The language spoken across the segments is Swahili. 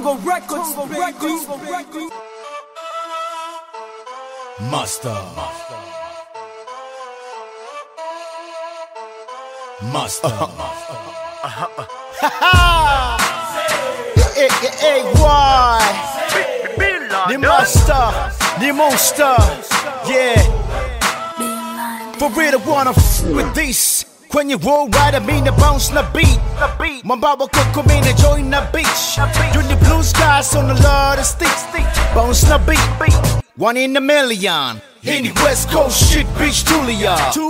Congo Records, baby. Master. Master. Hey, hey, hey, why? Ni master, ni monster, yeah. For real, I wanna f with this. Kwenye roll rider, mean the bounce na beat. Mambawa koko mean the join na beach. Doing the blue skies on the lot of sticks. Bounce na beat. One in a million. Hii ni West Coast shit, bitch Tulia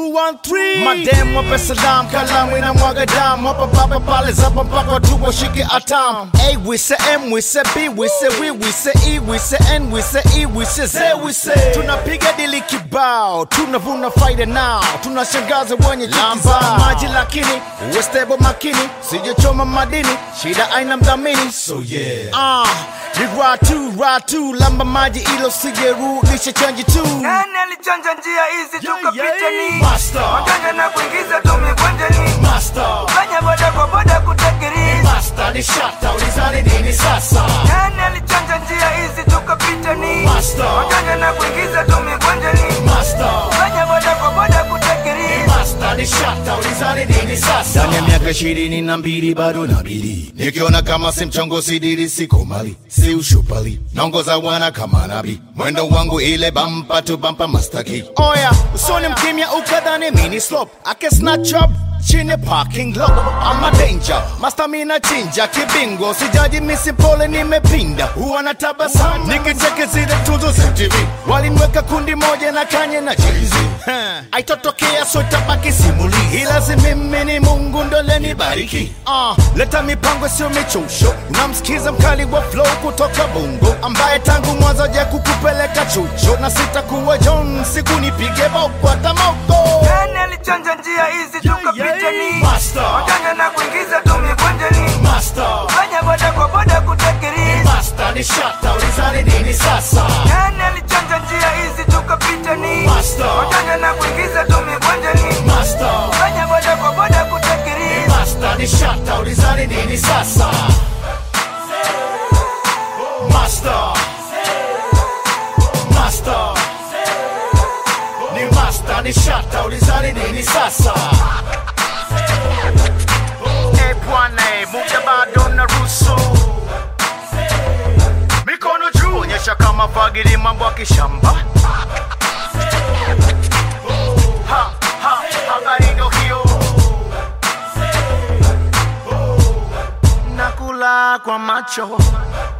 213 Madem wape salam, kalamu inamwaga damu Hapa papa pale zapa mpaka watu washike atam A we say M, we say B, we say we, we say E, we say N, we say E, we say Z, we say Tunapiga dili kibao, tunavuna faida now Tunashangaza wenye lamba maji lakini uwe stable makini Sijachoma madini, shida aina mdhamini So yeah. Ah, ni ratu, ratu, lamba maji ilo sijerudisha chanji tu Nani alichanja njia hizi tukapita ni Master. Waganga na kuingiza tumekwanja ni Master, Fanya boda kwa boda kutakiri master ni shata, ulizani nini sasa? Nani alichanja njia hizi tukapita ni Master. Waganga na kuingiza tumekwanja ni Master, Fanya boda kwa boda kutakiri master ni shata, ulizani nini sasa? Ndani ya miaka ishirini na mbili bado nabili, nikiona kama si mchongo sidiri, siko mali, si ushupali, naongoza wana kama nabi, mwendo wangu ile bampa tu bampa mastaki. Oya, usoni mkimya ukadhani mini slope, I can snatch up chini parking lot I'm a danger master mina chinja kibingo sijaji misi pole nimepinda huwa na tabasamu nikicheke zile tuzo za MTV walimweka kundi moja na kanye na chizi aitotokea so itabaki simuli ilazi mimi ni mungu ndo lenibariki uh, leta mipango sio michosho namsikiza mkali wa flow kutoka bongo ambaye tangu mwanzo ja kukupeleka chucho na sitakuwa john siku nipige boko hata moko Nani alichanja njia hizi tukapita ni Master. Waganga na kuingiza tumekwanja ni Master, Fanya boda kwa boda kutakiri Master ni shata, ulizani nini sasa? Nani alichanja njia hizi tukapita ni Master. Waganga na kuingiza tumekwanja ni Master, Fanya boda kwa boda kutakiri Master ni shata, ulizani nini sasa? Master, Master, ni Master ni shata, ulizani nini sasa? Eh bwana, eh, muda bado naruhusu mikono juu, onyesha kama fagili mambo ya kishamba. Ha, ha, habari ndo hiyo. Nakula kwa macho